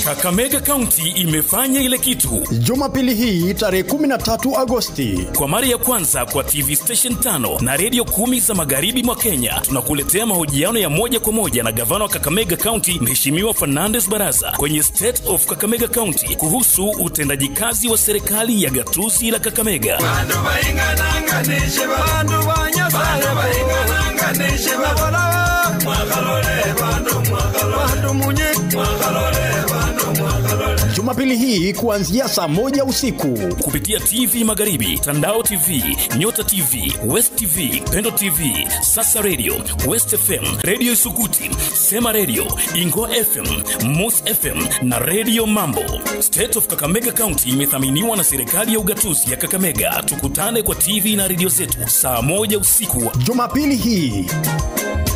Kakamega County imefanya ile kitu Jumapili hii tarehe 13 Agosti. kwa mara ya kwanza kwa TV station tano na redio kumi za magharibi mwa Kenya. Tunakuletea mahojiano ya moja kwa moja na gavana wa Kakamega County Mheshimiwa Fernandes Baraza kwenye State of Kakamega County kuhusu utendaji kazi wa serikali ya gatuzi la Kakamega. bantu bayingananganishe bantu banyasaye bayingananganishe babola mwakalole bantu mwakalole bantu munye mwakalole bantu mwakalole Jumapili hii kuanzia saa moja usiku. kupitia TV Magharibi, Tandao TV, Nyota TV, West TV, Pendo TV, Sasa Radio, West FM, Radio Isukuti, Sema Radio, Ingo FM, Mus FM na Radio Mambo. State of Kakamega County imethaminiwa na serikali ya ugatuzi ya Kakamega. Tukutane kwa TV na redio zetu saa moja usiku Jumapili hii